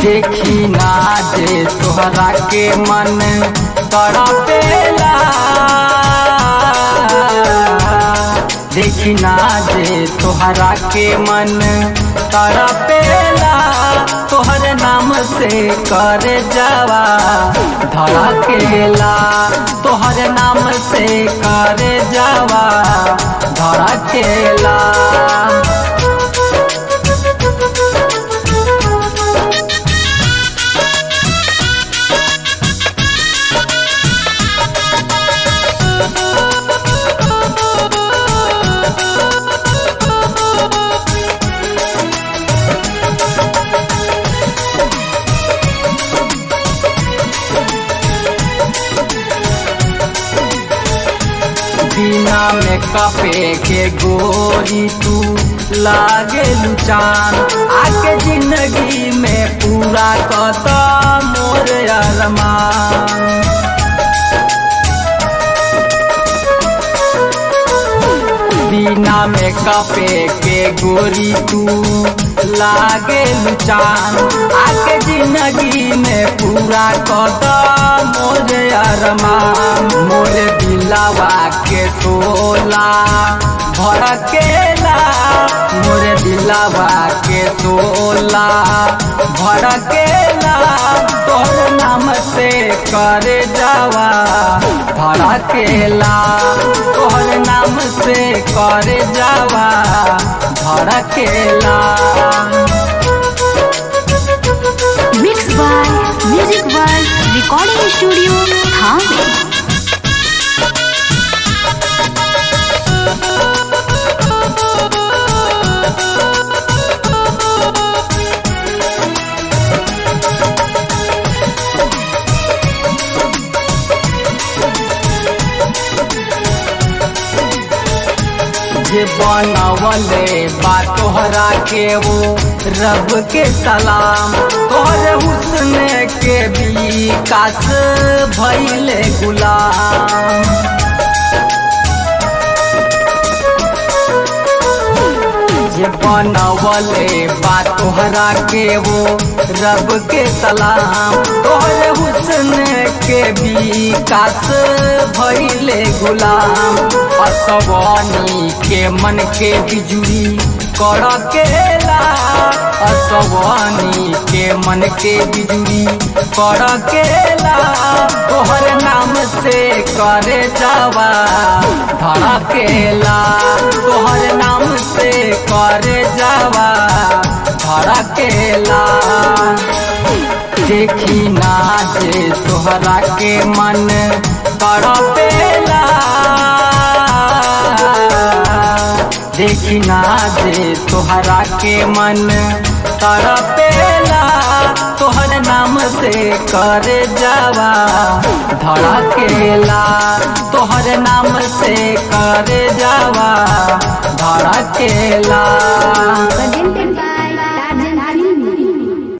देखी ना जे तोहरा के मन तड़पेला देखी ना जे तोहरा के मन तड़पेला तोहर नाम से कर जावा धड़केला तोहर नाम से कर जावा धड़केला बिना में कपे के गोरी तू लागे लुचान आके जिंदगी में पूरा कता मोर अरमान बिना में कपे के गोरी तू लागे लुचान आके जिंदगी में पूरा कता मोर अरमान मोर दिलावा के तोला भड़केला मोर दिलावा के तोला भड़केला तोर नाम से कर जावा भड़केला तोहर नाम से कर जावा भड़केला mix by music by recording studio थाने जे बनवले बा तोहरा के वो रब के सलाम तोहर हुस्न के विकास भइले गुलाम जे बनवले बा तोहरा के वो रब के सलाम तोहर हुस्न के विकास भइले गुलाम असवानी के मन के बिजुरी कड़केला असवानी के मन के बिजुरी कड़केला तोहर नाम से करे जावा धड़केला तोहर नाम से करे जावा धड़केला देखी ना जे तोहरा के मन तड़पेला देखी ना जे तोहरा के मन तड़पेला तोहर नाम से कर जावा धड़केला तोहर नाम से कर जावा धड़केला presented by